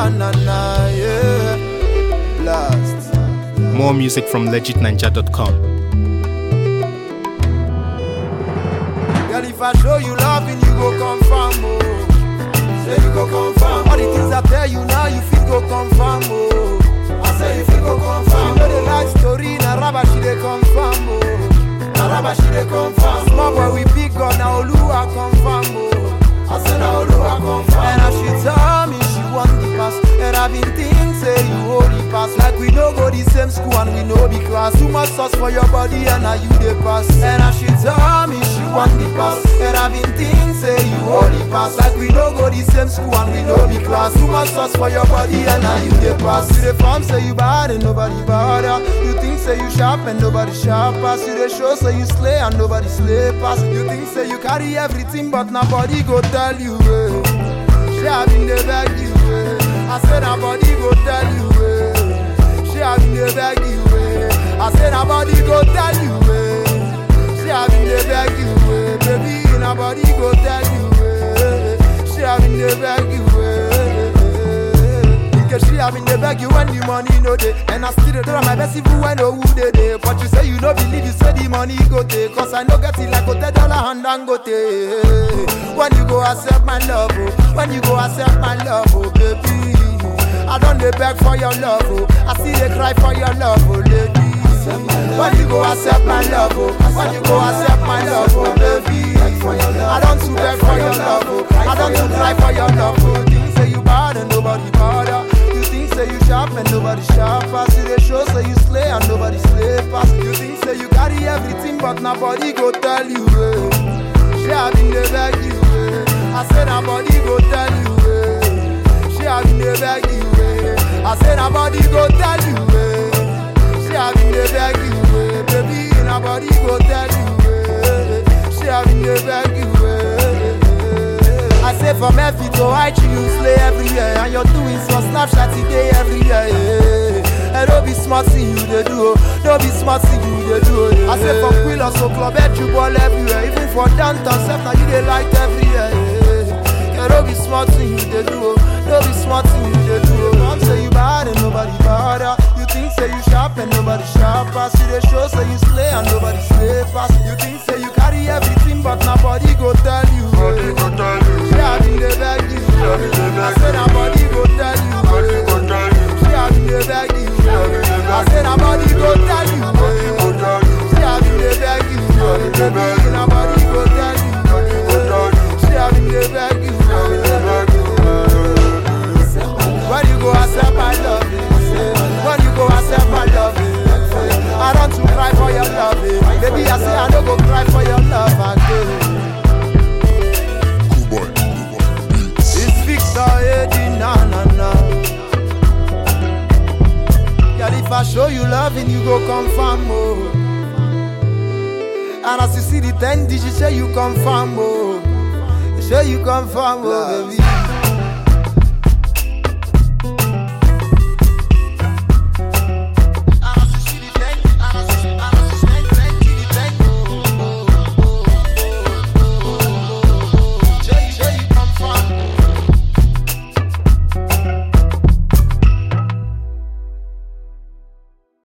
na na na, yeah. Blast. More music from legitninja.com. Girl, if I show you loving, you go confirm, oh. Say you go confirm. All the things I tell you now, you feel go confirm, oh. I say you feel go confirm. You know the life story, na raba she dey confirm, oh. Na raba she dey confirm. Small boy we big gun, na Oluwa confirm, oh. I say na Oluwa confirm. And as she tell me she want the pass, and I been think say you hold the pass. Like we no go the same school and we no be class. Too much sauce for your body and now you the pass. And as she tell me she want the pass, and I been think say you hold the pass. Like we no go the same school and we no be class. Too much sauce for your body and now you the pass. You the form say you bad and nobody bother. You think say you sharp and nobody sharp pass. You the show say you slay and nobody slay pass. You think say you carry everything but nobody go tell you. Eh. She have been the beg you. Eh. I said nobody go tell you. Eh. She have been the beg you. Eh. I said nobody go tell you. Eh. She have been the beg you. Eh. Baby nobody go tell you. Eh. She have been the beg you. Eh. Because she have been the beg you when the money no dey And I still dey try my best even when no who dey dey But you say you no believe you say the money go take Cause I no get it like hotel dollar and dangote When you go accept my love oh When you go accept my love oh baby I don't dey beg for your love oh I see they cry for your love oh lady when you go accept my love, oh When you go accept my love, oh baby I don't to beg for your love, oh I don't to cry for your love, oh Things say you bad and nobody bother You think say you sharp and nobody sharp pass You dey show say you slay and nobody slay pass You think say you carry everything but nobody go tell you, eh She have been dey beg you, eh I say nobody go tell you, eh She have been dey beg you, eh I say nobody go tell you, eh she have been dey beg you, eh, baby. Nobody go tell you, eh. She have been dey beg you, eh. I say from Memphis to Haiti, you slay everywhere, and you're doing some Snapchat today everywhere. Eh. And don't be smart thing you dey do, oh. don't be smart thing you dey do. eh. I say from Quillos to Club, you ball everywhere, even for downtown, self now you dey like everywhere. Eh. Yeah, don't be smart thing you dey do, oh. don't be smart thing you dey do. Oh. Mom say you bad and nobody bother. You think say you sharp and nobody sharp pass. You dey show say you slay and nobody slay pass. You think say you carry everything but nobody go tell you. Nobody go tell you. She have been dey beg you. have been dey I beg say you. nobody go tell you. Nobody go tell you. She have been dey beg you. have been dey I beg say nobody go tell you. Nobody go tell you. She have been dey beg you. have been dey beg you. Nobody go tell you. Nobody go tell you. She have been dey beg you. Have been dey beg you. When you go accept my love, eh, when you go accept my love, eh, I don't to cry for your love, eh. baby. I say I don't go cry for your love again. Cool boy, cool boy. Beats. It's Victor Eddie, na na na. Girl, if I show you loving, you go confirm, oh. And as you see the ten digits, say you confirm, oh. Say you confirm, oh, baby.